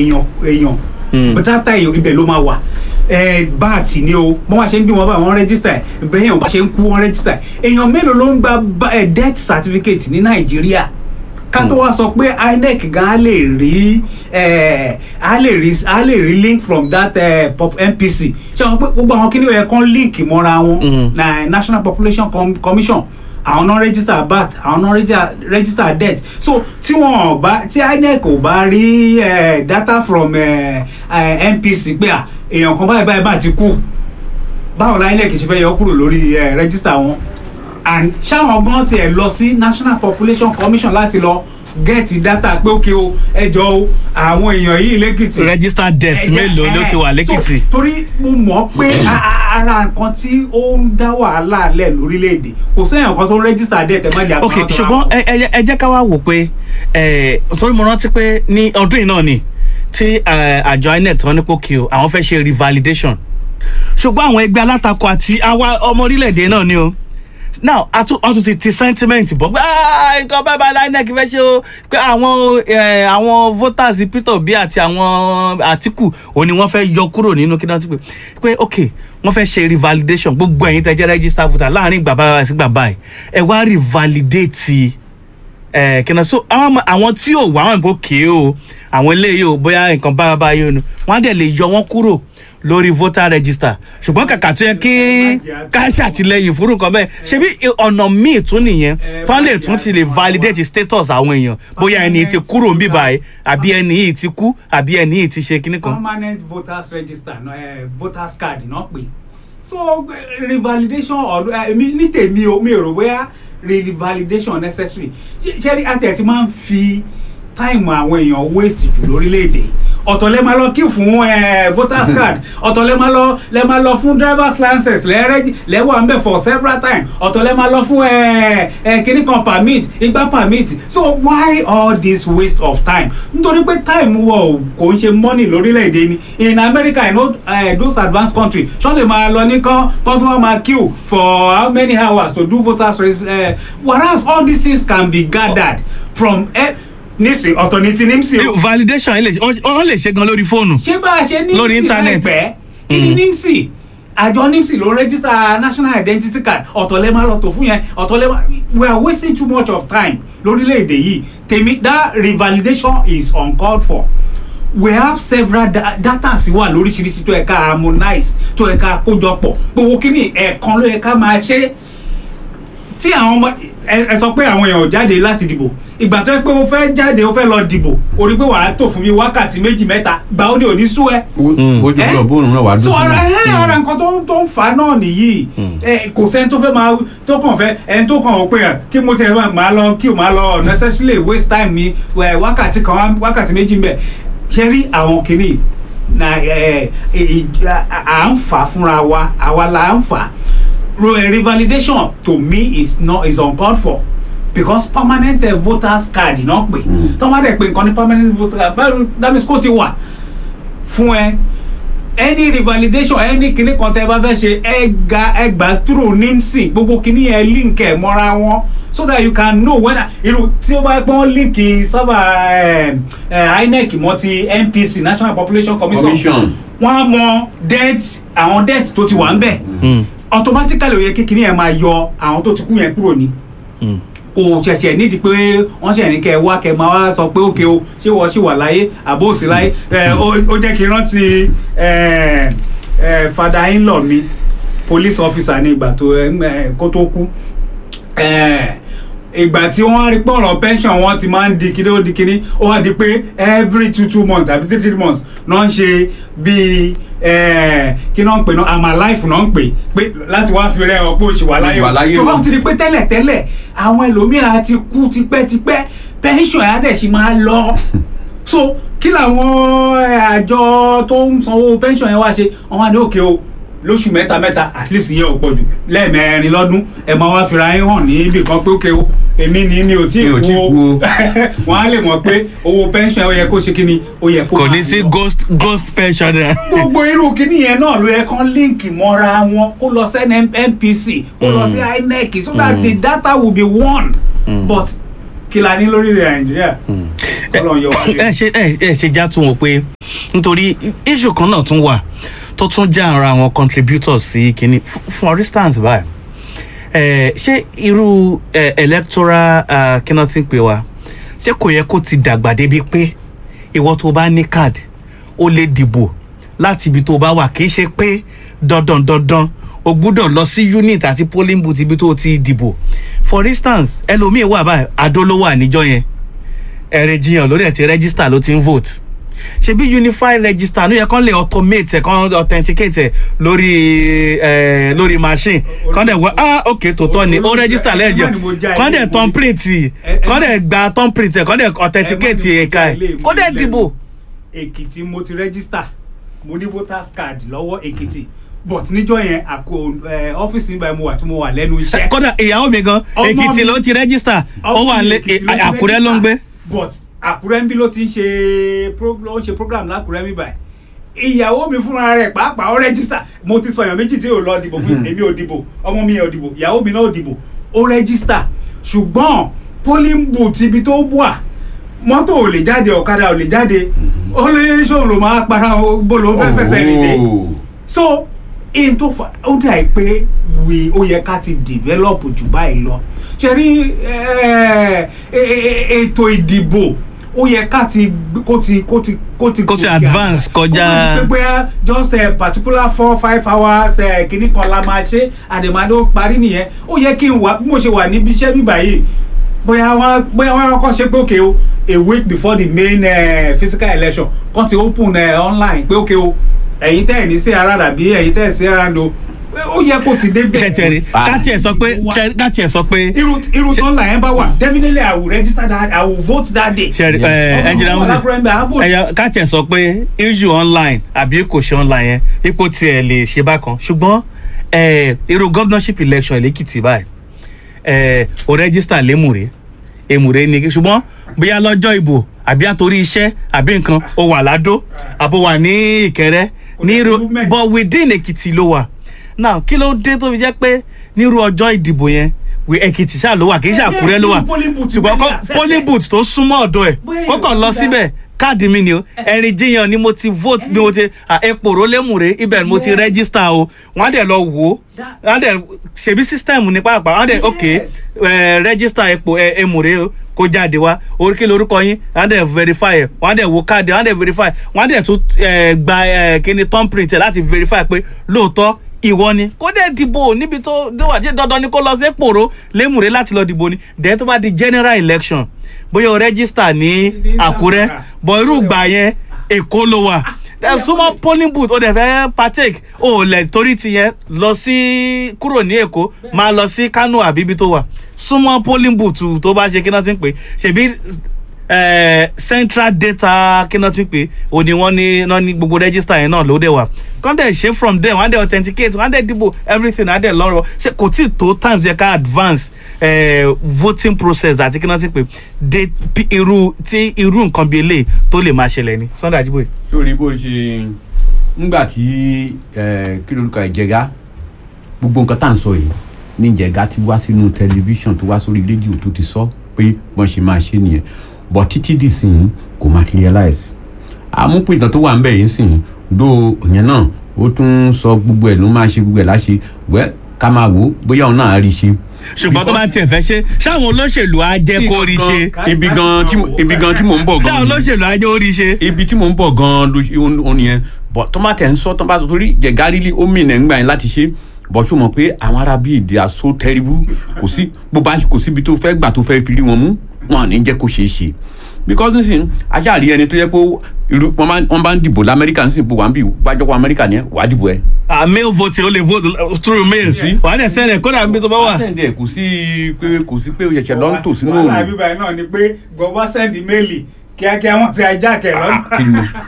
èèyàn èèyàn Mm. data èèyàn ibẹ̀ ló máa wà ẹ báàtì ni o bọ́n wá ṣe ń bí wọn báyìí wọ́n rẹ́gísítà ẹ̀ bẹ́ẹ̀ èèyàn bá ṣe ń kú wọ́n rẹ́gísítà ẹ̀ èèyàn mélòó ló ń gba ba- ẹ, death certificate ní nàìjíríà ká tó wá sọ pé inec gan á lè rí ẹ, á lè rí á lè rí link from that ẹ, pop- npc ṣé wọn pé gbogbo àwọn kíní ẹ̀ kan link mọ́ra wọn Mm. na national population Com commission àwọn náà register bat àwọn náà register- register debt so tí wọn ò bá tí inec ò bá rí eh, data from eh, eh, npc pé à èèyàn kan báyìí báyìí bá ti kú báwo la inec ṣe fẹ́ yọ kúrò lórí eh, register wọn and ṣáwọn gan tiẹ̀ lọ sí national population commission láti lọ get data pé ókè o ẹjọ́ o àwọn èèyàn yìí lẹ́kìtì register debt ẹ̀jẹ̀, mélòó ló ti wà ẹ̀, lẹ́kìtì. so, torí mo mọ̀ pé a- a- ara nǹkan tí ó ń dá wàhálà lẹ̀ lórílẹ̀‐èdè kò sẹ́yìn nǹkan tó ń rẹ́gísítà dẹ̀ tẹ́ má jà ok ṣùgbọ́n ẹ ẹ ẹ jẹ́ ká wá wò pé ẹ torí mo rántí pé ní ọdún yìí náà ni tí ẹ, àjọ inec tó ní pòkì o àwọn fẹ́ ṣe revalidation ṣùgbọ́n àwọn ẹgbẹ́ alátakò àti àwa ọmọ orílẹ̀-èdè náà ni o now a tún a tún ti ti sentiment bọ̀ pé "Ah, nǹkan báyìí báyìí inec fẹ́ ṣe o pé àwọn ẹ, àwọn voters peter obi àti àwọn àtìkù ò ní wọ́n fẹ́ yọ kúrò nínú kí náà ti pè pé ok wọ́n fẹ́ ṣe revalidation gbogbo ẹ̀yin tẹ́ jẹ́ register voter láàrin ìgbà báyìí sí ìgbà báyìí ẹ wá revalidate ẹ kìnnà so àwọn ọmọ- àwọn tí ò wá wọn bó kéé o àwọn eléyìí o bóyá nǹkan báyà báyà o nu wọn á dẹ̀ lè yọ wọn kúrò lórí voter register ṣùgbọ́n kàkà tó yẹ kí ká ṣàtìlẹyìn fún nǹkan bẹ́ẹ̀ ṣebí ọ̀nà míì tún nìyẹn tó lè tún ti lè validate status àwọn èèyàn bóyá ẹni yìí ti kúrò ń bíbá ẹ àbí ẹni yìí ti kú àbí ẹni yìí ti ṣe kíní kan. permanent voters register no, eh, voters card náà pè so eh, revalidation ọdún èmi ní tèmi o mi ò rò bóyá revalidation necessary Ṣé- ṣé rí àti ẹ̀ ti máa ń fi táìmù àwọn èèyàn waste jù lórílẹ̀‐èdè ọ̀tọ̀ lẹ́ máa lọ kí fún eh, voters card ọ̀tọ̀ lẹ́ máa lọ lẹ́ máa lọ fún drivers license lẹ́rẹ́jì lẹ́wọ̀ à ń bẹ̀ for several times ọ̀tọ̀ lẹ́ máa lọ fún eh, eh, kíní kan permit igba permit so why all this waste of time nítorí pé time wọ ò kò ń ṣe money lórílẹ̀‐èdè ni in America you know, uh, those advanced countries ṣọ́ lè máa lọ ní kán kán tó wá máa queue for how many hours to do voters uh, whereas all these things can be gathered from eh, nísìn ọ̀tọ̀ ní ti nímsì o validation yìí lè ṣe wọ́n lè ṣe gan lórí fóònù. ṣé bá a ṣe Lórí nímsì internet. láìpẹ́ kí ni Mm. nímsì àjọ nímsì ló rẹ́gísítà national identity card ọ̀tọ̀ lẹ́ máa lọ tó fún yẹn ọ̀tọ̀ lẹ́ máa we are wasting too much of time lórílẹ̀‐èdè yìí tèmi that revalidation is uncalled for we have several da data sí wà lóríṣiríṣi tó yẹ ká harmonize tó yẹ ká kójọpọ̀ gbogbo kíni ẹ̀ẹ̀kan ló yẹ ká máa ṣe é tí àwọn ọmọ ẹ ẹ sọ pé àwọn èèyàn ò jáde láti dìbò ìgbà tó yẹ pé o fẹ́ jáde o fẹ́ lọ dìbò o rí pé wàá tò fún mi wákàtí méjì mẹ́ta gbà ó ní òní sú ẹ. ojú Eh? lọ bóònù náà wà á so dùn ara ẹ sílẹ̀. ara nǹkan tó ń tó ń fa náà nìyí ẹ kò sẹ́ni tó fẹ́ máa tó kàn fẹ́ ẹni tó kàn ó pé ẹ kí mo tẹ̀ máa- máa lọ kí o máa lọ necessarily waste time mi ẹ, wákàtí kan wá- wákàtí méjì ń bẹ̀ ṣe rí àwọn kìíní na ẹ ẹ ì- à à ń fà fúnra wa àwa la ń fà Ro- eh, revalidation to me is not is uncalled for because permanent uh, voters card náà pè tọ́wọ́n dẹ̀ pé nǹkan ní permanent voters card báyìí that means kó ti wà fún ẹ any revalidation any kinní kan tẹ bá fẹ́ ṣe ẹ ga ẹ gbà through nimsi gbogbo kinní yẹn link ẹ mọ́ra wọn so that you can know when irú tí ó bá pọ́n link sábà inec mọ́ ti npc national population commission Commission. wọ́n á mọ debt àwọn debt tó ti wà ń bẹ̀ automatically ó yẹ kí kinní yẹn máa yọ àwọn tó ti kú yẹn kúrò ní kò ṣẹ̀ṣẹ̀ nídìí pé wọ́n ṣẹ̀ ní kẹ́ ẹ wá kẹ́ ẹ máa wá sọ pé òkè o ṣé wọ́n ṣì wà láyé àbó òsì láyé ẹ ó ó jẹ́ kí n rántí ẹ ẹ fada in-law mi police officer ní ìgbà tó ẹ ẹ, kó tó kú ẹ ìgbà tí wọ́n rí pé ọ̀rọ̀ pension wọn ti máa ń di kíní ó di kíní ó wá di pé every two two months àbí three three months náà ń ṣe bíi ẹ kí náà ń pè náà àmà life náà ń pè pé láti wá fi rẹ ọ pé oṣù wà láyé Wà láyé tó o. bá ti di pé tẹ́lẹ̀ tẹ́lẹ̀ àwọn ẹlòmíràn ti kú tipẹ́tipẹ́ pension ẹ̀ á dẹ̀ ṣì máa lọ so kí làwọn ẹ, àjọ tó ń sanwó pension yẹn wá ṣe wọn wá ní òkè o lóṣù mẹ́ta mẹ́ta at least yẹn ò pọ̀ jù lẹ́ẹ̀mẹrin lọ́dún ẹ máa wá fira yín hàn ní ibì kan pé òkè o èmi ni mi ò tí Mi ò tí ì kú kú o. o wọn á lè mọ̀ pé owó pension ó yẹ kó ṣe kí ni ó yẹ kó kò máa ní sí lọ ghost ghost pension rẹ. gbogbo irú kíní yẹn náà ló yẹ kán líǹkì mọ́ra wọn kó lọ sí npc kó lọ sí inec so that the data will be one but kí la ní lórí rẹ̀ nàìjíríà Ọlọ́run yọ wá ẹ ṣe ẹ ẹ ṣe já tún wò pé nítorí issue kan náà tún wà tó tún jẹ́ ara àwọn contributors sí kínní F- for instance báyìí eh, ṣé irú eh, electoral uh, kí náà ti ń pè wá ṣé kò yẹ kó ti dàgbà débi pé ìwọ tó bá ní card ó lè dìbò láti ibi tó bá wà kì í ṣe pé dandan dandan o gbúdọ̀ lọ sí unit àti polling booth ibi tó ti dìbò for instance ẹlòmíì wà báyìí adó ló wà níjọ yẹn ẹ̀rẹ̀ jiyàn lórí ẹ̀ ti register ló ti ń vote ṣebí unified register ló yẹ kán lè automate ẹ̀ kán authenticate ẹ̀ lórí ẹ̀ lórí machine kán dẹ̀ wá ah ok tòótọ́ ni ó register lẹ́ẹ̀jẹ̀ kán dẹ̀ turn print kán dẹ̀ gba turn print ẹ̀ kán dẹ̀ authenticate ẹ̀ka ẹ̀ kó dẹ̀ dìbò. èkìtì mo ti register mo ní voters card lọ́wọ́ èkìtì but níjọ́ yẹn àkó ẹ, ọ́fíìsì nígbà mo wà tí mo wà lẹ́nu iṣẹ́. kódà ìyàwó mi gan Ọmọ èkìtì mi- ló ti register ó wà lé Èkìtì ló ti àkúrẹ́ ló ń gbé. register, but àkúrẹ́ ń bí ló ti ń ṣe pro- ló ń ṣe program lákúrẹ́ mi báyìí ìyàwó mi fúnra rẹ̀ pàápàá ó register mo ti sọ èèyàn méjì tí ò lọ dìbò fún èmi ò dìbò ọmọ mi ò dìbò ìyàwó mi náà ò dìbò ó register ṣùgbọ́n polling booth ibi tó wà mọ́tò ò lè jáde ọ̀kadà ò lè jáde ó lè ṣòro ló máa para bó ló fẹ́ fẹsẹ̀ rìn dé Oh. so in tó fa ó dà í pé we ó yẹ ká ti develop jù báyìí lọ ṣe rí eh, eh, eh, ètò ìdìbò ó yẹ ká ti kó ti kó ti kó ti Kó ti gòkè advance àgbà. kọjá- ó ti pé bóyá just a particular four five hours eh, kìíní kan la máa ṣe àdèmàdó parí nìyẹn ó yẹ kí n wà bí mo ṣe wà níbi iṣẹ́ bíbà yìí bóyá wọn bóyá wọn kọ́ ṣe pé òkè o a week before the main uh, physical election kan ti open uh, online pé òkè o ẹ̀yin tẹ́ ẹ̀ ní sí ara dàbí ẹ̀yin tẹ́ ẹ̀ sí ara ndo pé ó yẹ kó ti dé bẹ́ẹ̀. ṣẹtẹri káti ẹ sọ pé ṣẹ- káti ẹ sọ pé irú irú tó ń là yẹn bá wà definitely i will register that i will vote that day. ṣẹri Yeah. ẹ Ọmọ engineer ọmọ moses alákùrẹ́ ń bẹ, á vote. ẹyọ káti ẹ sọ pé issue online àbí kò ṣe online yẹn ipò tiẹ̀ lè ṣe bákan ṣùgbọ́n ẹ irú governorship election lẹ́kìtì báyìí ẹ o register lémùrè èmùrè ni ṣùgbọ́n bóyá lọ́jọ́ ìbò àbí àtòrí iṣẹ́ àbí nǹkan o wà ládó àbò wà ní ìkẹrẹ Kò ní dẹ̀ sí irú movement. but within èkìtì ló wà now kí ló dé tó fi jẹ́ pé nírú ọjọ́ ìdìbò yẹn wí èkìtì ṣáà ló wà kì í ṣe àkúrẹ́ ló wà Irú polling booth ṣùgbọ́n bẹ́ẹ̀ kọ́- ni àṣẹ polling tẹ̀. booth tó súnmọ́ ọ̀dọ̀ ẹ̀ Bóyá ó kàn èèyàn lọ ti síbẹ̀ káàdì mi ni o ẹ̀rìn jiyàn ni mo ti vote ni mo ti à, epo rólémùrè ibẹ̀ ni mo ti Yes. register o wọ́n á dẹ̀ lọ wò ó wọ́n á dẹ̀ ṣèbí system ní pàápàá wọ́n á dẹ̀ ok Yes. eh, register epo eh, emùrè o kó jáde wá oríkì lórúkọ yín wọ́n á dẹ̀ verify ẹ̀ wọ́n á dẹ̀ wo káàdì wọ́n á dẹ̀ verify wọ́n á dẹ̀ tún eh, gba eh, kíni thumbprint ẹ̀ láti verify pé lóòótọ́ ìwọ ni kó dẹ̀ dìbò níbi tó tó wà jẹ́ dandan ni kó lọ sí pòró lémùrè láti lọ dìbò ni then tó bá di general election bóyá o register ní àkúrẹ́ bọ̀ irú ìgbà yẹn èkó ló wà then súnmọ́ polling booth ó dẹ̀ fẹ́ partake ó lẹ̀ torí ti yẹn lọ sí kúrò ní èkó máa lọ sí kánò àbí ibi tó wà súnmọ́ polling booth tó bá ṣe kí náà ti ń pè ṣèbí eh, central data kí náà ti ń pè ó ní wọ́n ní náà ní gbogbo register yẹn náà ló dẹ̀ wà kán dẹ̀ ṣe from there wọ́n á dẹ̀ authenticate wọ́n á dẹ̀ dìbò everything á dẹ̀ lọ́rọ̀ ṣe kò tí ì tó times yẹ ká advance eh, voting process àti kí náà ti pè dé pi- irú tí irú nǹkan bíi eléyìí tó lè máa ṣẹlẹ̀ ni sunday ajiboye. sórí bó ṣe ńgbà tí ẹ, kí lorúkọ ìjẹga gbogbo nǹkan tá à ń sọ yìí ní ìjẹga ti wá sínú tẹlifíṣàn tó wá sórí rédíò tó ti sọ pé wọ́n ṣe máa ṣe nìyẹn bọ̀ títí dì sí i kò materialize àmúpìtàn tó wà ń bẹ̀ yìí sìn dó ìyẹn náà ó tún sọ gbogbo ẹ̀ ló máa ṣe gbogbo ẹ̀ láṣẹ wẹ́ ká máa wò ó bóyá òun náà á rí i ṣe. ṣùgbọ́n tó bá tiẹ̀ fẹ́ ṣe ṣáwọn olóṣèlú á jẹ́ kó rí ṣe Ká- ibi gan tí mo- ibi gan tí mò ń bọ̀ gan ṣáwọn nìyẹn olóṣèlú á jẹ́ ó rí ṣe. ibi tí mò ń bọ̀ gan-an ló ṣe ó nìyẹn bọ̀ tó má tẹ̀ ń sọ tó bá sọ torí jẹ̀gárílì ó mìíràn ńgbà yẹn láti ṣe bọ̀ ṣó mọ̀ pé àwọn ará bíi they are so terrible kò sí bó bá kò síbi tó fẹ́ gbà tó fẹ́ fi rí wọn mú wọn à ní jẹ́ kó ṣeé ṣe because nísìnyí aṣáàrí ẹni tó yẹ pé irú wọn bá- wọn bá ń dìbò lamẹ́ríkà nísìnyí bó wà ń bì wájọ́ pọ̀ amẹ́ríkà ni ẹ wàá dìbò ẹ. ah mail voting o lè vote uh, through mail wà á dẹ̀ sẹ́rẹ̀ kódà níbi tó bá wà. sẹ́ǹdẹ̀ kò sí pé kò sí pé o ṣẹ̀ṣẹ̀ lọ ń tò sínú wàhálà òòrùn bíbá yìí náà ni pé gbọ́wọ́ sẹ́ndì méèlì kíákíá wọ́n ti ajá kẹ̀ kí ni. lọ́nà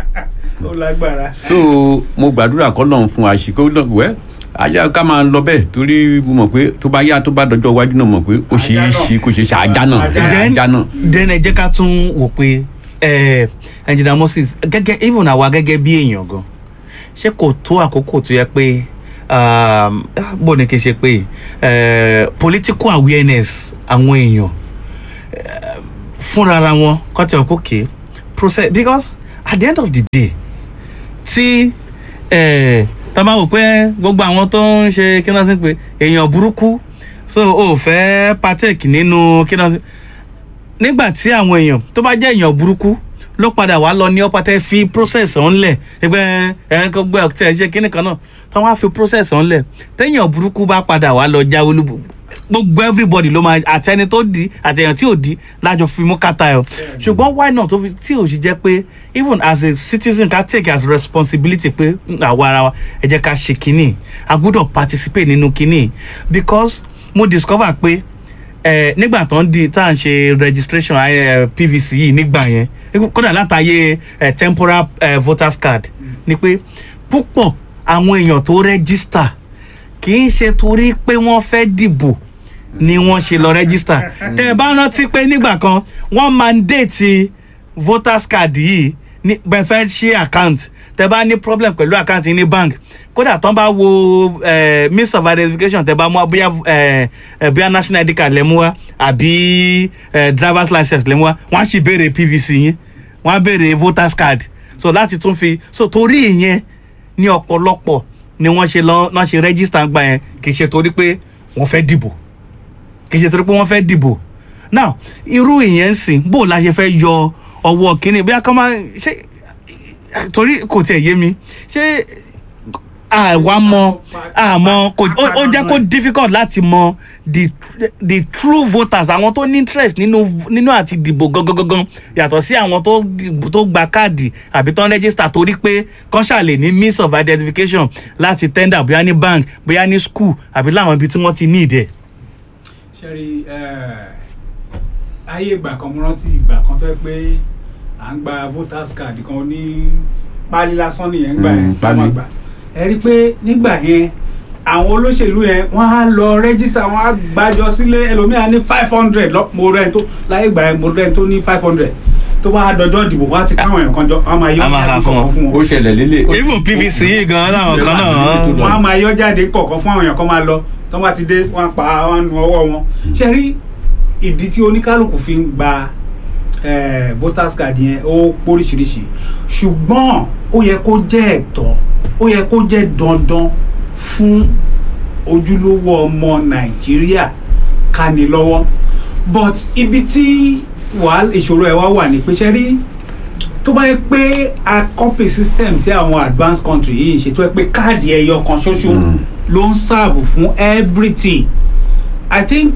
ó lágbára. so mo gbàdúrà kọ́ lọ́n fún àṣìkò wẹ́ ajá ká máa lọ bẹ́ẹ̀ torí mo mọ̀ pé tó bá yá tó bá dọjọ́ iwájú náà mọ̀ pé ó ṣe é Ajá náà. ṣe kó ṣe é ṣe ajá náà Ajá. then ajá náà. then ẹ jẹ́ ká tún wò pé eh, engineer moses gẹ́gẹ́ even àwa gẹ́gẹ́ bí èèyàn gan ṣé kò tó àkókò tó yẹ pé um, ah, bó ni kì í ṣe pé eh, political awareness àwọn èèyàn eh, fúnra ara wọn kọ́ tẹ̀ ọ́ kókè process because at the end of the day tí eh, tá a bá wò pé gbogbo àwọn tó ń ṣe kí náà sí pé èèyàn burúkú so o ò fẹ́ partake nínú kí náà sí nígbà tí àwọn èèyàn tó bá jẹ́ èèyàn burúkú ló padà wá lọ ní ọpàtẹ fi process ọ̀hún lẹ̀ ẹgbẹ́ ẹ̀rín kan gbé ọ̀tẹ̀ ṣe kíní kan náà tó wá fi process ọ̀hún lẹ̀ téèyàn burúkú bá padà wá lọ jáwé olúbo gbogbo everybody ló máa àtẹni tó di àtẹyàn tí ò di lájọ fi mú kàtà ẹ o ṣùgbọ́n why not tó fi tí ò sì jẹ́ pé even as a citizen ká take as responsibility pé "Mm, àwa ara wa ẹ jẹ́ ká ṣe kínní a gbọ́dọ̀ participate nínú kínní because mo discover pé ẹ nígbà tó ń di tá à ń ṣe registration eh, pvc yìí nígbà yẹn kódà látàyè eh, temporal eh, voters card ni pé púpọ̀ àwọn èèyàn tó register kì í ṣe torí pé wọ́n fẹ́ dìbò ni wọ́n ṣe lọ register tẹ́ ẹ bá rántí pé nígbà kan wọ́n mandate voters card yìí ní bẹ́ẹ̀ fẹ́ ṣe account tẹ́ bá ní problem pẹ̀lú account yìí ní bank kódà tán bá wo eh, means of identification tẹ́ bá mú wá, bóyá eh, eh, bóyá national id card lẹ́ mú wá àbí eh, driver's license lẹ́ mú wá wọ́n á sì béèrè pvc yín wọ́n á béèrè voters card so láti tún fi so torí ìyẹn ní ọ̀pọ̀lọpọ̀ ni wọ́n ṣe lọ́ náà ṣe register gbà yẹn kì í ṣe torí pé wọ́n fẹ́ dìbò kì í ṣe torí pé wọ́n fẹ́ dìbò now irú ìyẹn ń sìn bó o la ṣe fẹ́ yọ ọwọ́ kínní bí a kàn máa ṣe torí kò tiẹ̀ yé mi ṣé àwa mọ àmọ kò ó ó jẹ́ kó difficult láti mọ the the true voters àwọn tó ní interest nínú nínú àti dìbò gangan gangan yàtọ̀ sí àwọn tó dìbò- tó gba káàdì àbí tó ń register torí pé kán ṣàlè ní means of identification láti tender bóyá ní bank bóyá ní school àbí láwọn ibi tí wọ́n ti ní ìdẹ̀. ṣẹ́rí ayé ìgbà kan mo rántí ìgbà kan tó yẹ pé à ń gba voters card kan ní pálí lásán nìyẹn gbà yẹn Mm, tó máa pálí. gbà ẹ rí i pé nígbà yẹn àwọn olóṣèlú yẹn wọ́n á lọ rẹ́gísítà wọ́n á gbàjọ sílé ẹlòmíà ní five hundred mo rẹ́ tó láyé ìgbà yẹn mo rẹ́ tó ní five hundred tó bá dọjọ́ ìdìbò wọ́n á ti káwọn èèyàn kan jọ wọ́n á máa yọ A máa ha jáde fún wọn. kọ̀ọ̀kan fún ó wọn ṣẹlẹ̀ lélẹ̀. even pvc yìí gan láwọn kan náà wọ́n á máa yọ jáde kọ̀ọ̀kan fún àwọn èèyàn kan máa lọ tó bá ti dé wọ́n á pa wọ́n á nu ọwọ́ wọn ṣe rí ìdí tí oníkálukú fi ń gba eh, voters card yẹn ó póríṣiríṣi ṣùgbọ́n ó yẹ kó jẹ́ ẹ̀tọ́ ó yẹ kó jẹ́ dandan fún ojúlówó ọmọ nàìjíríà ká ní lọ́wọ́ but ibi tí wàhálà ìṣòro ẹ̀ wá wà ní pé ṣe rí tó bá yẹ pé a copy system tí àwọn advanced country yìí ń ṣe tó yẹ pé káàdì ẹyọ kan ṣoṣo Mm. ló ń serve fún everything i think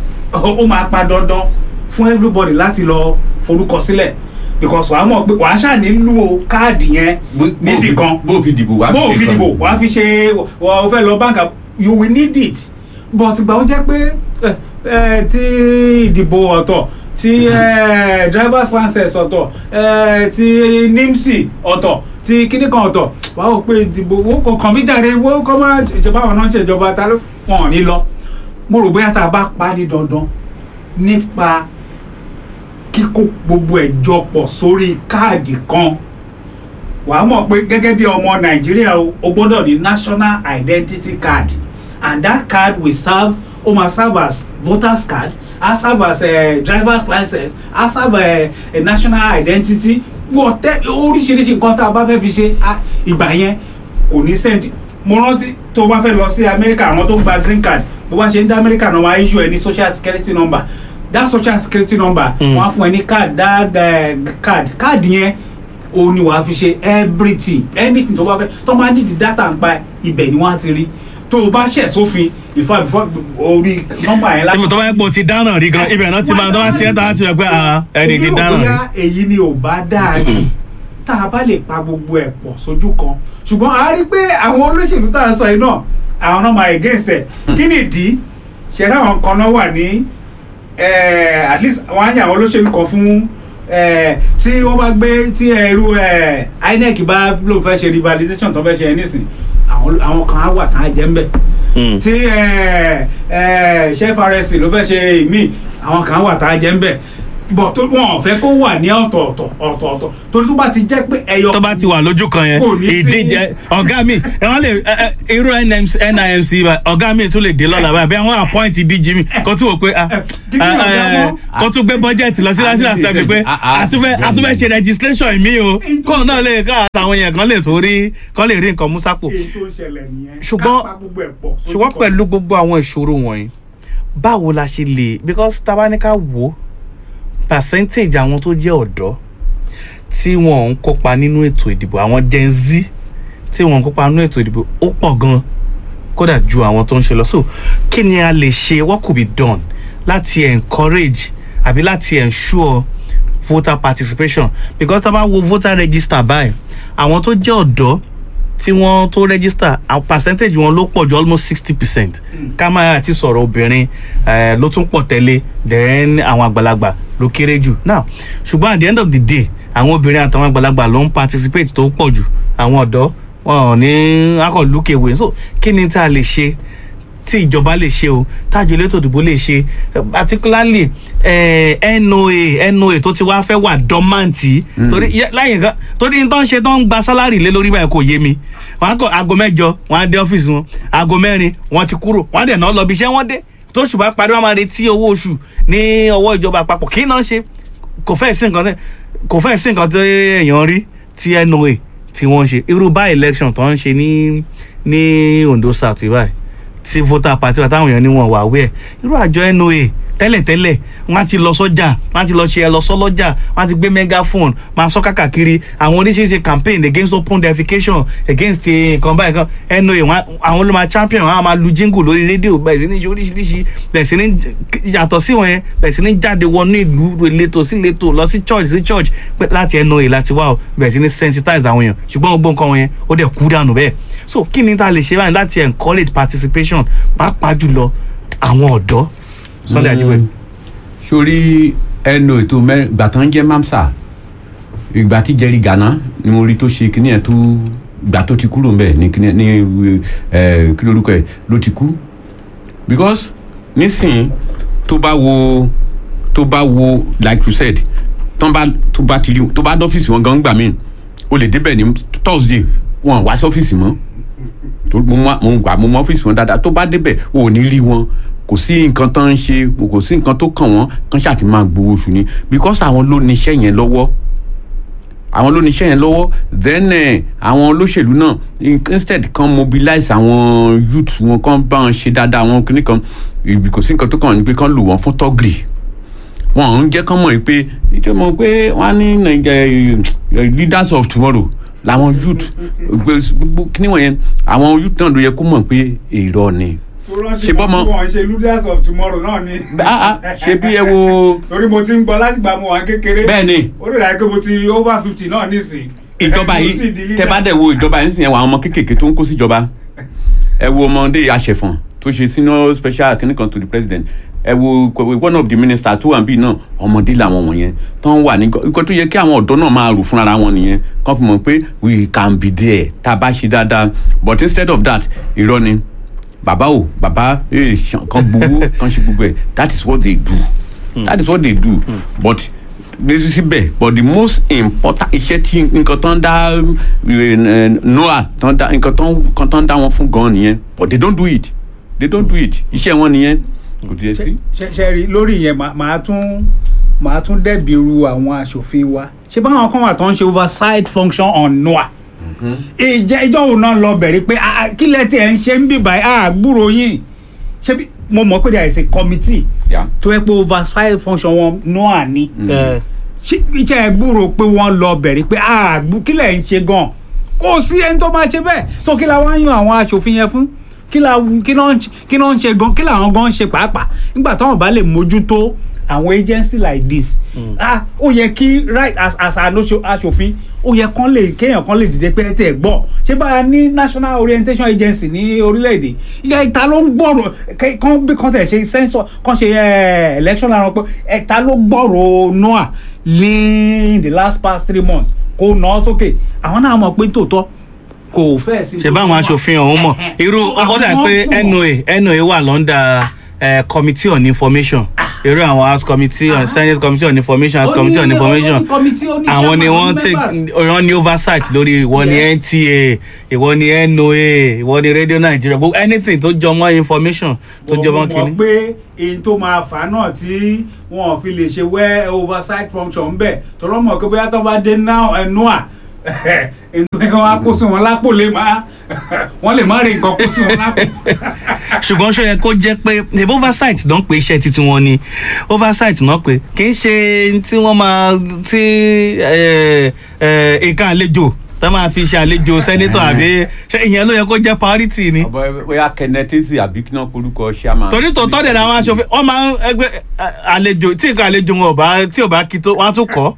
ó máa pa dandan fún everybody láti lọ forúkọ sílẹ̀ because wàá mọ̀ pé wàá ṣáà nílò káàdì yẹn níbì kan bó fi dìbò wá bó o fi kan. dìbò wàá fi ṣe wà ó fẹ́ lọ báńkà you will need it but ìgbà ó jẹ́ pé ẹ, ẹ, tí ìdìbò ọ̀tọ̀ tí ẹ, drivers license ọ̀tọ̀ ẹ, tí nimsi ọ̀tọ̀ tí kíní kan ọ̀tọ̀ wàá wò pé ìdìbò owó kò kàn mí jàre owó kọ́ máa ìjọba àwọn náà ń ṣèjọba ta ló wọn ò ní lọ mo rò bóyá tá a bá pa á ní dandan nípa kíkó gbogbo ẹ̀ jọ pọ̀ sórí káàdì kan wàá mọ̀ pé gẹ́gẹ́ bí ọmọ nàìjíríà o o gbọ́dọ̀ ní national identity card and that card will serve ó máa serve as voters card á serve as uh, driver's license á serve uh, a national identity wọ́tẹ́ oríṣiríṣi nǹkan tá a bá fẹ́ fi ṣe á- ìgbà yẹn kò ní sẹ́ǹtì mo rántí tó o bá fẹ́ lọ sí amẹ́ríkà àwọn tó ń gba green card bó bá ṣe ń dá amẹ́ríkà náà máa issue ẹ ní social security number that social security number Mm. wọ́n á fún ẹ ní card that uh, card card yẹn o ní wàá fi ṣe everything anything tó bá fẹ́ tó bá ní di data ń pa ibẹ̀ ni wọ́n á ti rí tó o bá ṣẹ̀ sófin ìfọ̀ ìfọ̀ orí nọ́mbà yẹn ibi tó bá yẹ pé o ti dáná rí gan ibẹ̀ náà ti máa tó bá ti ẹ̀ tó bá ti yẹ pé ah, ẹni ti Èmi rò dáná rí. bóyá èyí ni ò bá dáa jù tá a bá lè pa gbogbo ẹ̀ pọ̀ sójú kan ṣùgbọ́n a rí pé àwọn olóṣèlú tá a sọ yìí náà àwọn náà máa against ẹ̀ kí ni ìdí ṣẹ̀dá àwọn kan náà wà ní eh, at least wọ́n á yàn àwọn olóṣèlú kan fún eh, tí wọ́n bá gbé tí ẹrú eh, INEC bá ló fẹ́ ṣe revalidation tó fẹ́ ṣe ẹ nísìn àwọn àwọn kan á wà tá a jẹ́ ń bẹ̀ Mm. tí ẹ ẹ chef rsc ló fẹ́ ṣe ìmí àwọn kan wà tá a jẹ́ ń bẹ̀ bọ̀ tó wọn ò fẹ́ kó wà ní ọ̀tọ̀ọ̀tọ̀ ọ̀tọ̀ọ̀tọ̀ torí tó bá ti jẹ́ pé ẹyọ tó bá ti wà lójú kan yẹn Kò ní sí- ìdíje ọ̀gá mi ẹ wọ́n lè ẹ, ẹ, irú NMC NIMC bá- ọ̀gá mi tún lè dé lọ́la báyìí bí wọ́n appoint díje mi kó tún wò pé ah, kí ni ọ̀gá ẹ, wọn? kó tún gbé bọ́jẹ̀tì lọ sí national assembly pé Ah, ah, àtúfẹ́ bẹ́ẹ̀ni. àtúfẹ́ ṣe registration mi o kóun náà lè ká àtàwọn yẹn kan lè tó rí kan lè rí nǹkan mú sápò èyí tó ń ṣẹlẹ̀ nìyẹn Ṣùgbọ́n- ká pa gbogbo ẹ̀ pọ̀ sójú ṣùgbọ́n kan. pẹ̀lú gbogbo àwọn ìṣòro wọ̀nyí báwo la ṣe lè because tabanika wo percentage àwọn tó jẹ́ ọ̀dọ́ tí wọ́n ń kópa nínú ètò ìdìbò àwọn gen z tí wọ́n ń kópa nínú ètò ìdìbò ó pọ̀ gan kódà ju àwọn tó ń ṣe lọ so kí ni a lè ṣe what could be done láti encourage àbí láti ensure voter participation because tá a bá wo voter register báyìí àwọn tó jẹ́ ọ̀dọ́ tí wọ́n tó register àwọn percentage wọn ló pọ̀ ju almost sixty percent ká máa àti sọ̀rọ̀ obìnrin eh, ló tún pọ̀ tẹ́lẹ̀ then àwọn àgbàlagbà ló kéré jù now ṣùgbọ́n at the end of the day àwọn obìnrin àtàwọn àgbàlagbà ló ń participate tó pọ̀ jù àwọn ọ̀dọ́ wọn ò ní akọ̀ lókèwé so kí ni tá a lè ṣe tí ìjọba lè ṣe o tájọ elétò ìdìbò lè ṣe eh, particularly eh, noa noa tó ti wá fẹ́ wà dọ́màǹtì torí yẹ- láyé nǹkan torí n tó ń ṣe tó ń gba sálárì lé lórí báyìí kò yé mi wọn á kọ aago mẹ́jọ wọn á dé ọ́fíìsì wọn aago mẹ́rin wọn ti kúrò wọn á dẹ̀ náà lọ bí iṣẹ́ wọn dé tó ṣùgbọ́n parí wọn máa retí owó oṣù ní ọwọ́ ìjọba àpapọ̀ kí náà ṣe kò fẹ́ sí nǹkan tẹ́ kò fẹ́ sí nǹkan tó èèyàn rí tí noa tí wọ́n ṣe irú bá election tó ń ṣe ní ní Ondo South báyìí tí voter party wa táwọn èèyàn ní wọn wà wẹ̀ irú àjọ noa tẹ́lẹ̀tẹ́lẹ̀ wọ́n á ti lọ sọ́jà wọ́n á ti lọ ṣe ẹ lọ sọ́lọ́jà wọ́n á ti gbé megaphone máa sọ káàkiri àwọn oríṣiríṣi campaign against open defecation against eh, nǹkan báyìí kan noa wọn á- àwọn ló máa champion wọn á máa lu jingle lórí rédíò bẹ̀rẹ̀ sí ní ṣe oríṣiríṣi bẹ̀rẹ̀ sí ní j- yàtọ̀ sí wọn yẹn bẹ̀rẹ̀ sí ní jáde wọnú ìlú ìletò sí ìletò lọ sí church sí church pé láti noa láti wá o bẹ̀rẹ̀ sí ní sensitize àwọn èèyàn ṣùgbọ́n gbogbo nǹkan wọn yẹn ó dẹ̀ kú dànù bẹ́ẹ̀ so kí ni tá a lè ṣe báyìí láti encourage participation pàápàá jùlọ àwọn ọ̀dọ́ Sunday Ajiboye. sórí ẹnu ètò mẹ́rin ìgbà tán jẹ́ mamsa ìgbà tí jerry gana ni mo rí tó ṣe kíní ẹ̀ tó ìgbà tó ti kúrò ńbẹ̀ ní kíní ẹ̀ ní ẹ̀ kí lórúkọ ẹ̀ ló ti kú because nísìnyí tó bá wo tó bá wo like you said tó bá tó bá ti rí tó bá dọ́fíìsì wọn gan gbà mí o lè débẹ̀ ní thursday wọn wá sí ọ́fíìsì mọ́ tó mo mọ mo gbà mo mọ ọ́fíìsì wọn dáadáa tó bá débẹ̀ o ò ní rí wọn kò sí nǹkan tó ń ṣe kò sí nǹkan tó kàn wọ́n kán ṣáà ti máa gbowó oṣù ni because àwọn ló ní iṣẹ́ yẹn lọ́wọ́ àwọn ló ní iṣẹ́ yẹn lọ́wọ́ then eh, àwọn olóṣèlú náà in- instead kan mobilize àwọn youth wọn kan bá wọn ṣe dáadáa àwọn kìnnì kan ibi kò sí nǹkan tó kàn ní pé kán lò wọ́n fún tọ́gìrì wọn ò ń jẹ́ kán mọ̀ pé ìjọba mọ̀ pé wọ́n á ní Naija- eh, leaders of tomorrow làwọn youth gbogbo kìnnì wọ̀nyẹn àwọn youth náà ló yẹ kó mọ̀ pé èrò ni ṣe bọ́mọ- wọn ṣe leaders of tomorrow náà ni. Ah, ah, ṣe bí ẹ wo torí mo ti ń gbọ́ láti gbà mo wà kékeré. bẹ́ẹ̀ ni ó lè dàgbé pé mo ti over fifty náà nísìn. ìjọba Mo ti di yìí leader. tẹ bá dẹ̀ wo ìjọba yìí sì yẹn wọ àwọn ọmọ kéékèèké tó ń kó síjọba ẹ wo ọmọdé àṣẹfọ̀n tó ṣe senior special kìnnìkan to the president ẹ wo one of the minister tó wà níbí náà ọmọdé làwọn wọ̀nyẹn tó ń wà ní nǹkan tó yẹ kí àwọn ọ̀dọ́ náà máa rò fúnra wọn nìyẹn kàn fi mọ̀ pé we can be there tá a bá ṣe dáadáa but instead of that irọ́ ni bàbá o bàbá eh, ṣan- kan gbowó kan ṣe gbogbo ẹ̀ that is what they do that is what they do but síbẹ̀ but the most important iṣẹ́ tí nǹkan tó ń dá eh, noah tó ń dá nǹkan tó ń nǹkan tó ń dá wọn fún gan nìyẹn but they don't do it they don't do it iṣẹ́ wọn nìyẹn kò tiẹ̀ sí. ṣe ṣe rí lórí yẹn màá- màá tún màá tún dẹ́bi ru àwọn aṣòfin wa ṣé báwọn kan wà tó ń ṣe oversight function on noa ìjẹ́ ìjọ òun náà lọ bẹ̀rẹ̀ pé "Ah, ah, kí lẹ́tẹ̀ ẹ̀ ń ṣe ń bì báyìí àgbúrò yín ṣé bí mo mọ̀ pé there is a committee Yeah. tó yẹ pé oversight function wọn noa ni Eh, ṣé ìjẹ́ ẹ gbúrò pé wọ́n lọ bẹ̀rẹ̀ pé àgbú kí lẹ̀ ń ṣe gan kò sí ẹni tó máa ṣe bẹ́ẹ̀ so kí la wá yan àwọn aṣòfin yẹn fún kí la kí náà ń ṣe- kí náà ń ṣe gan kí làwọn gan ń ṣe pàápàá nígbà táwọn bá lè mójútó àwọn agency like this ah ó yẹ kí right as as aṣo- aṣòfin ó yẹ kán lè kéèyàn kan lè dìde pé ẹ tẹ̀ gbọ́ ṣé bá a ní national orientation agency ní orílẹ̀-èdè ìyá ìta ló ń gbọ́rọ̀ kẹ́- kán bí kán tẹ̀ ṣe sensor kán ṣe eh, election lára wọn pé ẹ̀ta ló gbọ́rọ̀ noah ní the last past three months kó nà án sókè àwọn náà mọ̀ pé tòótọ́ kò fẹ́ sí. ṣe báwọn aṣòfin ọ̀hún mọ̀ irú ó dà pé noa noa wà lọ́ndà eh, committee on information irú àwọn house committee on senate committee on information house Ó ní- committee on ó ní information committee, ó ní àwọn ni chairman, wọ́n ó ní take members. wọ́n ní oversight lórí ìwọ ni Yes. nta ìwọ ni noa ìwọ ni radio nigeria gbogbo anything tó jọ mọ́ information tó jọ mọ́ mo mọ̀ kínní. pé èyí tó máa fà á náà tí wọn ò fi lè ṣe wẹ́ oversight function bẹ́ẹ̀ tọ́lọ́ mọ̀ pé bóyá tó bá dé ẹnu à ètò wọn á kó sí wọn lápò lè má wọn lè má rí nǹkan kó sí wọn lápò. ṣùgbọ́n ṣó yẹ kó jẹ́ pé ṣèbí oversight náà pé iṣẹ́ títí wọn ni oversight náà pé kì í ṣe tí wọ́n máa tí eh, eh, nǹkan àlejò tó máa fi ṣe àlejò sẹ́nitọ̀ àbí ṣé ìyẹn ló yẹ kó jẹ́ priority ni. ọbọ bóyá kẹnẹtẹsì àbí kí náà korúkọ chairman. torí tòótọ́ dẹ̀ ni àwọn aṣòfin wọ́n máa ń ẹgbẹ́ eh, àlejò tí nǹkan àlejò wọn ò bá tí ò bá kí tó wọ́n á tún kọ́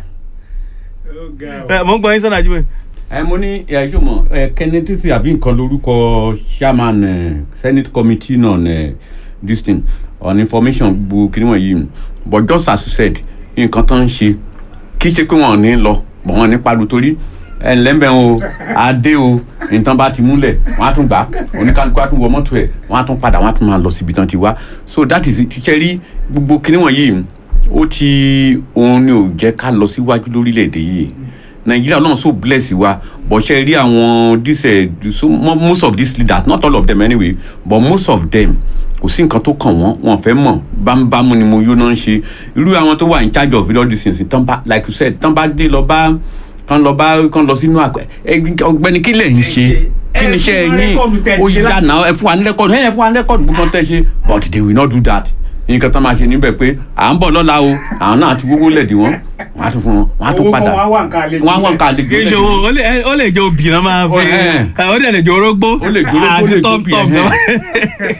ẹ mò ń gbọ́ yín sọ́nà àjùmọ̀ ẹ mo ní ẹ ṣó mọ ẹ kẹnẹtẹsì àbí nǹkan lórúkọ chairman ẹ senate committee on ẹ this thing on information gbogbo kí ni wọn yìí but just as you said nǹkan tó ń ṣe kì í ṣe pé wọn ò ní lọ bọ̀ wọn ní palu torí ẹ ǹlẹ́ mbẹ́ o adé o nǹkan bá ti múlẹ̀ wọ́n á tún gbà oníkálukú á tún wọ mọ́tò ẹ̀ wọ́n á tún padà wọ́n á tún máa lọ síbi tán ti wá so that is it ṣe rí gbogbo kinní wọ̀nyí ó ti òun ni ò jẹ́ ká lọ síwájú lórílẹ̀‐èdè yìí nàìjíríà náà so bless wa but ṣe rí àwọn this eh, so mo- most of these leaders not all of them anyway but most of them kò sí nǹkan tó kàn wọ́n wọn fẹ́ mọ̀ bámúbámú ni mo yó náà ń ṣe irú àwọn tó wà in charge of all these things tán bá like you said tán bá dé lọ bá kán lọ bá kán lọ sínú àgbẹ̀ ọ̀gbẹ́ni kí lè ń ṣe kí ni iṣẹ́ ẹ fún wa yín rẹ́kọ̀dù tẹ́ ẹ ó ṣe yá láti- náà ẹ fún wa ní rẹ́kọ̀dù ẹ fún wa ní rẹ́kọ̀dù gbogbo tẹ́ ṣe but they will not do that nǹkan tán máa ṣe níbẹ̀ pé à ń bọ̀ lọ́la o àwọn náà ti gbogbo lẹ̀dí wọn wọ́n á tún fún wọn wọ́n á tún Owó padà kan wá wà nǹkan àlejò wọ́n á wà nǹkan àlejò kì í ṣe owó ó lè- ó lè jẹ́ obì náà máa fi Ó, ẹ̀. ó dẹ̀ lè jẹ́ orógbó Ó lè jẹ́ orógbó, ó lè àti jẹ́ tọ́m obì, tọ́m ẹ̀hẹ́n. náà.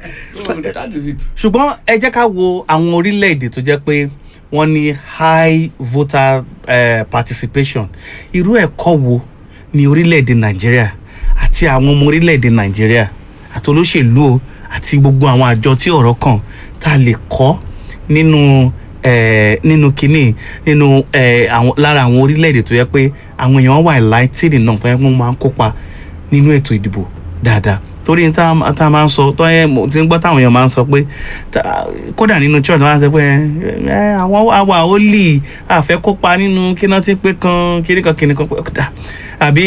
So that is it. ṣùgbọ́n ẹ jẹ́ ká wo àwọn orílẹ̀-èdè tó jẹ́ pé wọ́n ní high voter eh, participation irú ẹ̀kọ́ wo ní orílẹ̀-èdè nàìjíríà àti àwọn ọmọ orílẹ̀-èdè nàìjíríà àti olóṣèlú o àti gbogbo àwọn àjọ tí ọ̀rọ̀ kàn tá a lè kọ́ nínú eh, nínú kínní nínú eh, àwọn lára àwọn orílẹ̀-èdè tó yẹ pé àwọn èèyàn wà enlightened náà tó yẹ pé wọ́n máa ń kópa nínú ètò ìdìbò dáadáa torí tá a tá a máa ń sọ tó yẹ mo ti ń gbọ́ táwọn èèyàn máa ń sọ pé tá- kódà nínú church wọn á sọ pé ẹ àwọn àwa ò lì àfẹ́ kópa nínú kíná tí ń pé kan kíní kan kíní kan pé kódà àbí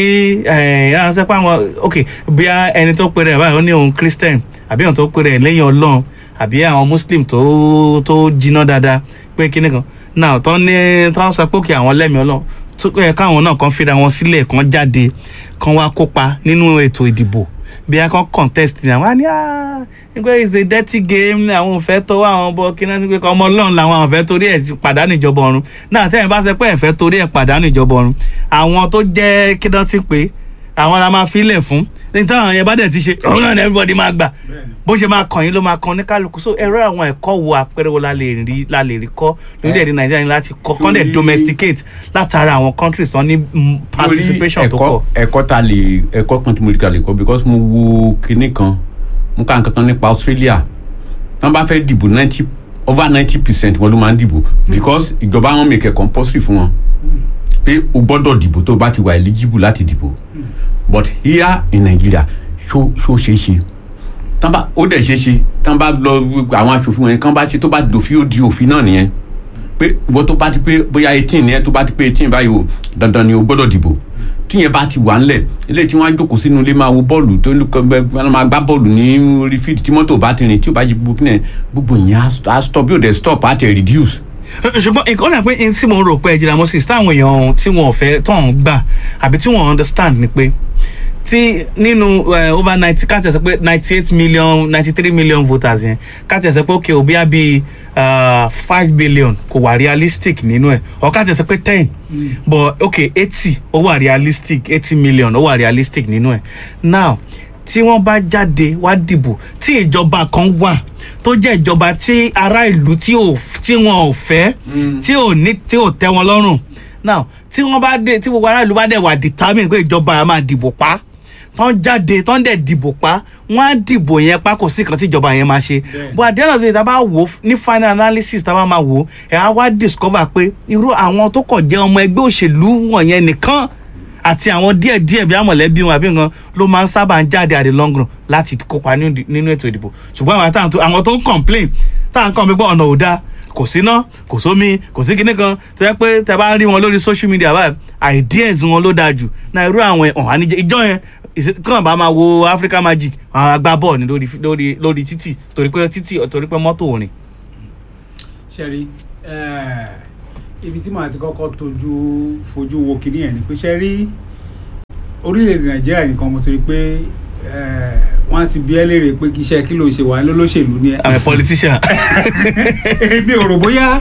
ẹ ẹ sọ pé àwọn ok bí a ẹni tó pèrè ẹ báyìí ó ní òun christian àbí àwọn tó pèrè ẹ lẹ́yìn ọlọ́run àbí àwọn muslim tó tó jiná dáadáa pé kíní kan náà tó ní tó sọ pé òkè àwọn lẹ́mìí ọlọ́run tó yẹ káwọn náà kan fira wọn sílẹ̀ kan jáde kan wá kópa nínú ètò ìdìbò bí a kan contest ni àwọn á ní ah nígbà it's a dirty game ní àwọn ò fẹ́ tó àwọn bọ́ kí náà ti pé ọmọ ọlọ́run làwọn àwọn fẹ́ torí ẹ̀ pàdánù ìjọba ọ̀run náà tẹ́yìn bá ṣe pé ẹ̀ fẹ́ torí ẹ̀ pàdánù ìjọba ọ̀run àwọn tó jẹ́ kí náà ti pé àwọn la máa filẹ̀ fún ní táwọn yẹn bá dẹ̀ ti ṣe òun náà ni everybody máa gbà bó ṣe máa kàn yín ló máa kàn ní kálukú so ẹ̀rọ àwọn ẹ̀kọ́ wo àpẹẹrẹ wo la lè rí la lè rí kọ́ lórílẹ̀‐èdè nàìjíríà ní láti kọ́ kọ́ dẹ̀ Torí- domesticate látara àwọn countries tó ní mm, participation tó Lórí pọ̀. ẹ̀kọ́ ẹ̀kọ́ ta lè ẹ̀kọ́ kan tí mo lè ka lè kọ́ because mo wo kinní kan mo ka nǹkan kan nípa Australia wọ́n bá fẹ́ dìbò ninety over ninety percent wọn ló máa ń dìbò because ìjọba wọn make it compulsory fún wọn pé o gbọ́dọ̀ dìbò tó o bá ti wà eligible láti dìbò but here in Nigeria ṣó ṣó ṣeé ṣe tán bá ó dẹ̀ ṣeé ṣe tán bá lọ àwọn aṣòfin wọn yẹn kán bá ṣe tó bá dòfin ó di òfin náà nìyẹn pé ìwọ tó bá ti pé bóyá eighteen ni ẹ tó bá ti pé eighteen báyìí o dandan ni o gbọ́dọ̀ dìbò tíyẹn bá ti wà ńlẹ̀ eléyìí tí wọ́n á jókòó sínú ilé máa wo bọ́ọ̀lù tó ń kọ́ wọ́n máa gbá bọ́ọ̀lù ní orí fíìdì tí mọ́tò bá ti rìn tí ò bá yí gbogbo kílẹ̀ gbogbo ìyẹn á st- á stop bí ò dẹ̀ stop á tẹ̀ reduce. ṣùgbọ́n nǹkan náà pé n tí mo rò pé ẹ̀jẹ̀ moses táwọn èèyàn tí wọn ò fẹ́ tó ń gbà àbí tí wọn understand ni pé tí nínú eh, over ninety ká tẹ̀sẹ̀ pé ninety eight million ninety three million voters yẹn ká tẹ̀sẹ̀ pé okay òbí àbí five billion kò wà realistic nínú ẹ̀ ọ̀ ká tẹ̀sẹ̀ pé ten but okay eighty ó wà realistic eighty million ó wà realistic nínú ẹ̀ now tí wọ́n bá jáde wá dìbò tí ìjọba kan wà tó jẹ́ ìjọba tí ará ìlú tí ò tí wọn ò fẹ́ tí ò ní tí ò tẹ́ wọn lọ́rùn now tí wọ́n bá dé tí gbogbo ará ìlú bá dẹ̀ wà determine pé ìjọba yẹn máa dìbò pa tán jáde tán dẹ̀ dìbò pa wọ́n á dìbò yẹn pa kò sí kan tí ìjọba yẹn máa ṣe but at the end of the day tá a bá wò ó ní final analysis tá a bá máa wò ó ẹ̀ á wá discover pé irú àwọn tó kàn jẹ́ ọmọ ẹgbẹ́ òṣèlú wọ̀nyẹn nìkan àti àwọn díẹ̀ díẹ̀ bí amọ̀lẹ́bí wọn àbí nǹkan ló máa ń sábà ń jáde at the long run láti kópa nínú nínú ètò ìdìbò ṣùgbọ́n àwọn àtàwọn tó àwọn tó ń complain táwọn kan gbé ọ̀nà ò dáa kò síná kò sómi kò sí kinní kan tó yẹ pé tẹ bá rí wọn lórí social media báyìí ideas wọn ló dáa jù náà irú àwọn ọ̀hún àníjẹ ìjọ yẹn ìṣe- kàn bá máa wo Africa Magic àwọn agbá bọ́ọ̀ ní lórí lórí lórí títì torí pé títì torí pé mọ́tò ò rìn. ṣẹ́rí ibi tí màá ti kọ́kọ́ tójú fojú wo kinní ẹ̀ ni pé ṣẹ́rí orílẹ̀-èdè nàìjíríà nìkan mo ti rí pé eh, wọ́n á ti bí ẹ́ léèrè pé kí iṣẹ́ kí ló ń ṣe wà lólóṣèlú ni ẹ́ I'm a politician. èmi ò rò bóyá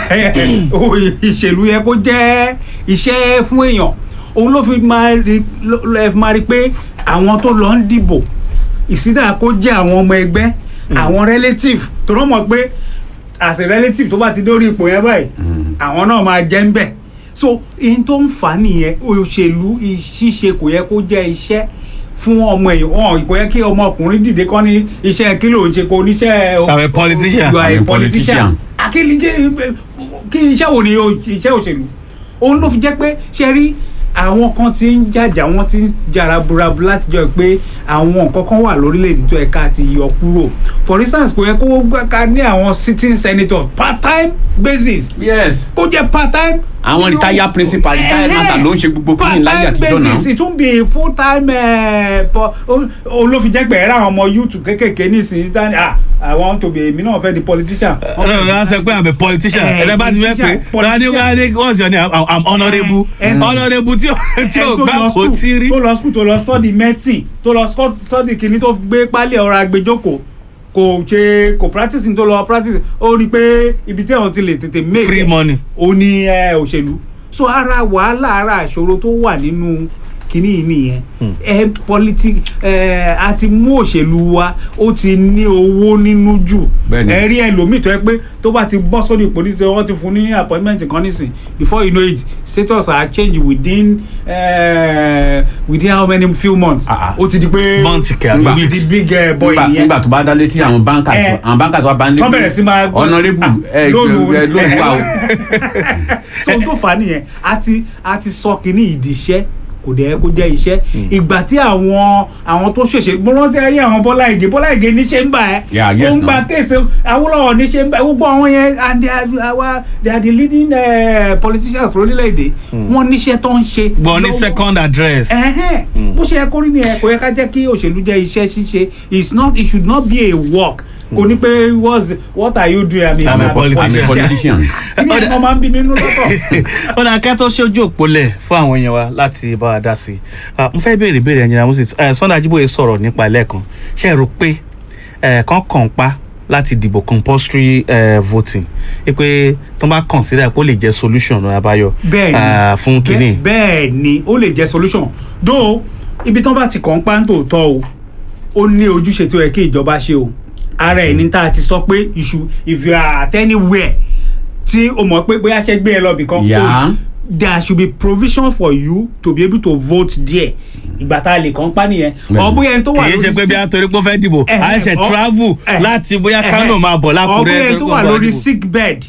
ìṣèlú yẹ kó jẹ́ iṣẹ́ fún èèyàn òun ló fi máa rí ló- ló fi máa rí pé àwọn tó lọ ń dìbò ìsídà kó jẹ́ àwọn ọmọ ẹgbẹ́ àwọn relative tó rọ́ mọ̀ pé as a relative tó bá ti dórí ipò yẹn báyìí àwọn náà máa jẹ́ ń bẹ̀ so ihun tó ń fà á nìyẹn òṣèlú ṣíṣe kò yẹ kó jẹ́ iṣẹ́ fún ọmọ èèyàn wọn kò yẹ kí ọmọkùnrin dìde kọ́ ní iṣẹ́ kí ló ń ṣe kó oníṣẹ́ I'm a politician. you are I'm a a politician politician. akíní kí iṣẹ́ wo ni o- iṣẹ́ òṣèlú òun ló fi jẹ́ pé ṣe rí àwọn kan ti ń jàjà wọ́n ti ń jara burabu látijọ́ pé àwọn nǹkan kan wà lórílẹ̀‐èdè tó yẹ ká ti yọ kúrò for instance kò yẹ kó gbà ká ní àwọn sitting senators part time basis yes kó jẹ́ part time. Àwọn retired principal, retired master ló ń ṣe gbogbo kíni láyé àtijọ́ part time náà. basis it tún be full time olófin jẹ́ pẹ̀lú àwọn ọmọ youth kékèké nísìnyí tani ah I want to be èmi náà fẹ́ di politician. ọlọ́run náà sọ pé I'm a politician Eh, ẹ̀dá bá ti fẹ́ pé politician, wọ́n á ní wọ́n á ní what's your name I'm- I'm honourable Eh, eh. honourable tí ò tí ò Ẹ tó gbà lọ kó school, tí rí. tó lọ school tó lọ study medicine tó lọ sco- study kìíní tó gbé pálí ọ̀rọ̀ agbẹjọ́kọ̀ kò ṣe kò practicing tó lọ practicing ó rí i pé ibi tí àwọn ti lè tètè make free it, money. ó ní ẹ, òṣèlú so ara wàhálà ara àṣòro tó wà nínú kìíní yìí nìyẹn ẹ politi ẹ a ti mú òṣèlú wa ó ti ní owó nínú jù Bẹ́ẹ̀ni. ẹ rí ẹlòmíì tó yẹ pé tó bá ti bọ́ sórí ìpolísì wọ́n ti fún ní appointment kan nísìn before you know it status are changed within uh, within how many few months Ah, ah. ó ti di pé Months kẹ, àbí ó ti weeks. di big uh, boy nígbà nìyẹn nígbà tó bá dá létí àwọn báńkà Eh. àwọn báńkà tó wà bá ń lé Wọ́n bẹ̀rẹ̀ sí máa gbọ́- honourable Ah, ẹ lónìí- ẹ lónìí wà o so ohun tó fà á nìyẹn a ti a ti sọ kínní ìdí iṣẹ́ kò dẹ̀ kó jẹ́ iṣẹ́ ìgbà tí àwọn àwọn tó ṣèṣe mo rántí ayé àwọn Bọ́lá Ìgè Bọ́lá Ìgè níṣẹ́ ń bà ẹ́ Yeah, yes, ó ń gba no. kéèsì Awólọ́wọ̀ níṣẹ́ ń bà ẹ́ gbogbo àwọn yẹn and they are our they are the leading uh, politicians lórílẹ̀‐èdè wọ́n níṣẹ́ tó ń ṣe gbọ́n ní lọ́wọ́. second address. Ẹ̀hẹ́n. bó ṣe yẹ kó rí nìyẹn kò yẹ ká jẹ́ kí òṣèlú jẹ́ iṣẹ́ ṣíṣe it's not it should not be a work kò ní pé what's what are you doing I mean, I'm a I'm a politician. politician kí ni ẹ̀ máa ń bí mi nínú lọ́tọ̀. ó dáa kẹ́ tó ṣojú òpólẹ̀ fún àwọn èèyàn wa láti bá wa dá sí i Ah, mo fẹ́ béèrè béèrè ẹ̀yìn Moses eh, Sunday Ajíbóyè sọ̀rọ̀ nípa ẹlẹ́ẹ̀kan ṣe é rò pé eh, kán kàn pa láti dìbò compulsory eh, voting ẹ pé tó bá consider pé ó lè jẹ́ solution ọ̀nà àbáyọ bẹ́ẹ̀ni ah, fún kínní. bẹ́ẹ̀- bẹ́ẹ̀ni ó lè jẹ́ solution though ibi tán bá ti kàn ń pa ń tòótọ́ o ó ní ojúṣe tó yẹ kí ìjọba ṣe o ara ẹ̀ ní tá a ti sọ pé you should if you are at anywhere tí o mọ̀ pé bóyá ṣe gbé ẹ lọ bìkan Yeah. there should be provision for you to be able to vote there ìgbà tá a lè kàn ń pa nìyẹn Bẹ́ẹ̀ni. ọ bóyá ẹni tó wà kì í ṣe pé bí a torí pé ó fẹ́ dìbò Eh, a ṣe eh, ọ- travel eh, láti bóyá eh, Kano máa bọ̀ lákùrẹ́ ọ̀bẹ torí tó pé wà ó fẹ́ lórí dìbò. sick bed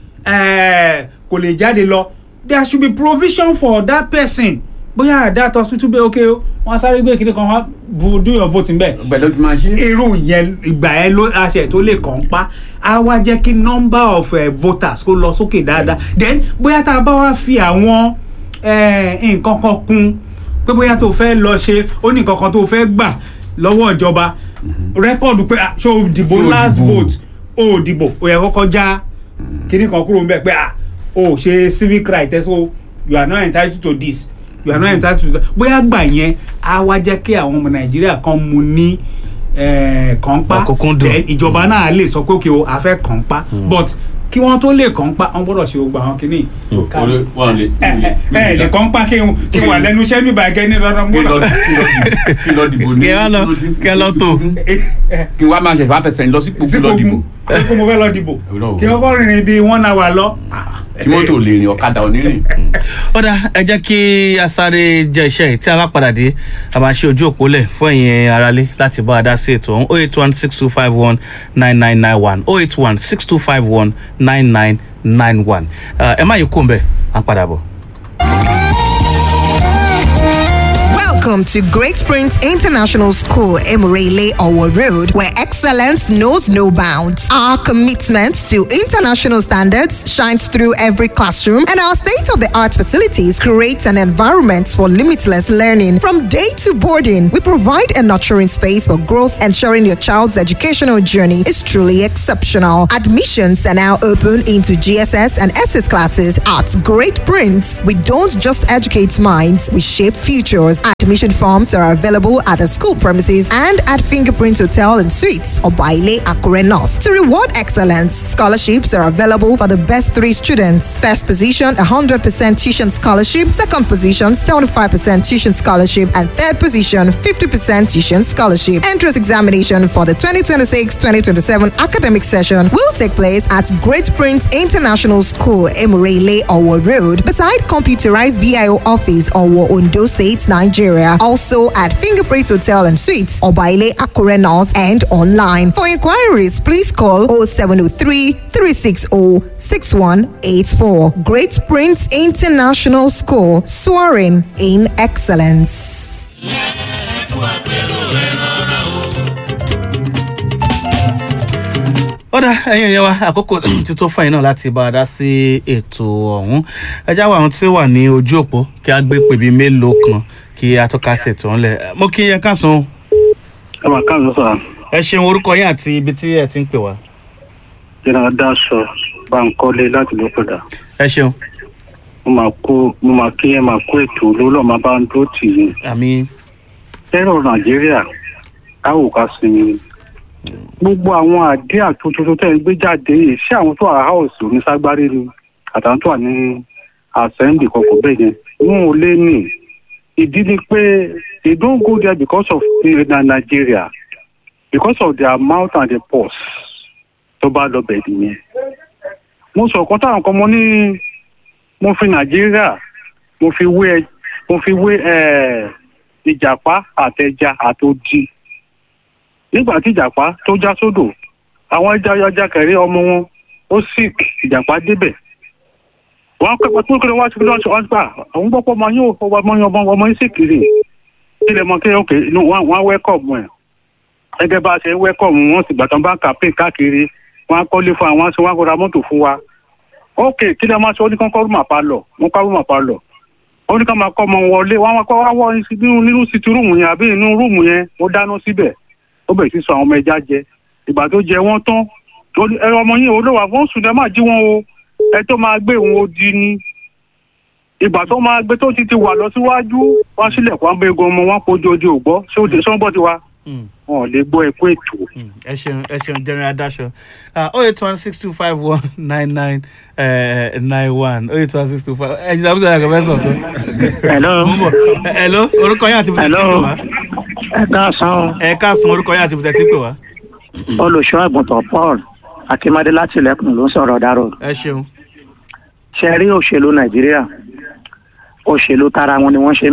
eh, kò lè jáde lọ there should be provision for that person bóyá at that hospital bẹ́ẹ̀ ok o wọ́n á sáré gbé kíní kan wá bu- do your voting bẹ́ẹ̀ bẹ́ẹ̀ ló ti máa ṣe irú yẹn ìgbà yẹn ló aṣẹ tó lè kàn pa á wá jẹ́ kí number of uh, voters kó lọ sókè dáadáa then bóyá tá a bá wá fi àwọn eh, nǹkan kan kún pé bóyá tó fẹ́ lọ ṣe ó ní nǹkan kan tó fẹ́ gbà lọ́wọ́ ìjọba rẹ́kọ̀dù pé ah, ṣé o dìbò Ṣé o last dìbò? vote o ò dìbò o yẹ kọ́kọ́ já kíní kan kúrò níbẹ̀ pé ah o ò ṣe civic right ẹ so you are not entitled to this you are not entitled to that bóyá gbà yẹn á wá jẹ́ kí àwọn ọmọ nàìjíríà kan mu ní eh, kànpá Ọ̀kúnkúndùn. Then ìjọba náà lè sọ pé òkè o a fẹ́ kànpá but kí wọ́n tó lè kànpá wọ́n gbọ́dọ̀ ṣe gbogbo àwọn kìíní tó ká wọn lè ẹ ẹ lè kànpá kí n kí n wà lẹ́nu iṣẹ́ bíbá ẹgẹ́ ní lọ́dọ̀ kí lọ gbọ́dọ̀ kí lọ dìbò ní kí wá lọ kí lọ tó kí wá máa ṣe wá fẹsẹ̀ lọ sípò kí lọ dìbò kí mo fẹ́ lọ dìbò Ọlọ́run. kí wọ́n kọ́ rìnrìn bíi one hour lọ. tí mọ́tò lè rìn ọ̀kadà onírìn. ó dá ẹ jẹ́ kí a sáré jẹ iṣẹ́ yìí tí a bá padà dé a máa ṣe ojú òpó lẹ̀ fún ẹ̀yin aráalé láti bá a dá sí ètò ọ̀hún oh eight one six two five one nine nine nine one oh eight one six two five one nine nine nine one ẹ má yí kó ń bẹ̀ à ń padà bọ̀. Welcome to Great Springs International School, Emirele Owo Road, where excellence knows no bounds. Our commitment to international standards shines through every classroom, and our state of the art facilities create an environment for limitless learning. From day to boarding, we provide a nurturing space for growth, ensuring your child's educational journey is truly exceptional. Admissions are now open into GSS and SS classes at Great Prince. We don't just educate minds, we shape futures. Admission forms are available at the school premises and at Fingerprint Hotel and Suites or Baile Akure North. To reward excellence, scholarships are available for the best three students. First position, 100% tuition scholarship. Second position, 75% tuition scholarship. And third position, 50% tuition scholarship. Entrance examination for the 2026-2027 academic session will take place at Great Prince International School, Emirele, Owo Road, beside computerized VIO office, Owo, Ondo State, Nigeria. Also at Fingerprint Hotel and Suites, Obaile Akure North, and online. For inquiries, please call 0703 360 6184. Great Prince International School, soaring in excellence. ọ̀dà ẹ̀yin ẹ̀yẹ wa àkókò ti tó fún ẹ̀yin náà láti bá a dá sí ètò ọ̀hún ẹ já wa àwọn tí ó wà ní ojú òpó kí a gbé pèbí mélòó kan kí a tó ká sí ètò ọ̀hún mo kí ẹ káàsán o. ẹ máa káàsán sọ ẹ ṣeun orúkọ yín àti ibi tí ẹ ti ń pè wá. jẹ́nà dáṣọ Bánkọ́lé láti ló padà ẹ ṣeun mo máa kó mo máa kí ẹ máa kó ètò olólọ́ máa bá ń dúró tì í àmì tẹ́rọ̀ Nàìjíríà káwò ká sinmi gbogbo àwọn àdé àtúntò tẹ́ ń gbé jáde yìí ṣé àwọn tó wà house ní ságbárí ni àtàwọn tó wà ní assembly kọ̀ọ̀kan bẹ́ẹ̀ yẹn wọn ò lé ní ìdí ni pé they don't go there because of na Nigeria because of their mouth and their purse tó bá lọ bẹ̀ nìyẹn mo sọ ọ̀kan táwọn kan mo ní mo fi Nàìjíríà mo fi wé mo fi wé ìjàpá àtẹja àtòdì nígbà tí ìjàpá tó já sódò àwọn ẹja ọjà kẹrẹ ọmọ wọn ó sick ìjàpá débẹ̀ wọn kẹpẹ tó kẹrẹ wá sí lọsọ ọgbà àwọn gbọpọ ọmọ yóò ọmọ ọmọ ọmọ ọmọ yín sì kiri ilẹ̀ mọ kí ok inú wọn wọn wẹ́kọ̀mù ẹ̀ gẹ́gẹ́ bá a ṣe ń wẹ́kọ̀mù wọn sì gbàtàn bá kàpé káàkiri wọn á kọ́lé fún àwọn aṣọ wọn á kó ra mọ́tò fún wa ok kí lè máa ṣe ó ní kán kọ́ rúmà pa lọ wọn kọ́ rúmà pa lọ ó ní ká máa kọ́ ọmọ wọlé wọn á kọ́ wá wọ nínú nínú sítì rúùmù yẹn àbí inú rúùmù yẹn ó dáná síbẹ̀ ó bẹ̀rẹ̀ sí sọ àwọn ọmọ ẹja jẹ ìgbà tó jẹ wọ́n tán ẹ̀rọ ọmọ yín olówó àwọn sùn ẹ má jí wọn o ẹ tó máa gbé òun odi ni ìgbà tó máa gbé tó ti ti wà lọ síwájú wá sílẹ̀ kó wọn bẹ egun ọmọ wọn kojú ojú ò gbọ́ ṣé ó dé sọ́nbọ́ ti wa wọn ò lè gbọ́ ẹ̀kú ètò. ẹ ṣeun ẹ ṣeun general daṣọ oh eight one six two five one nine nine nine one oh eight one six two five ẹ jìnnà àbúṣe àgbẹ̀ fẹ́ sọ̀tọ̀. hello. mo ń bọ̀ hello orúkọ yín àti ibùdó tí ń pè wá. ẹ káàsán ẹ káàsán orúkọ yín àti ibùdó tí ń pè wá. olùṣọ́ àgùntàn Paul akínmádé láti ilẹ̀kùn ló ń sọ̀rọ̀ dárò. ẹ ṣeun. ṣe rí òṣèlú Nàìjíríà òṣèlú tara wọn ni wọ́n ṣe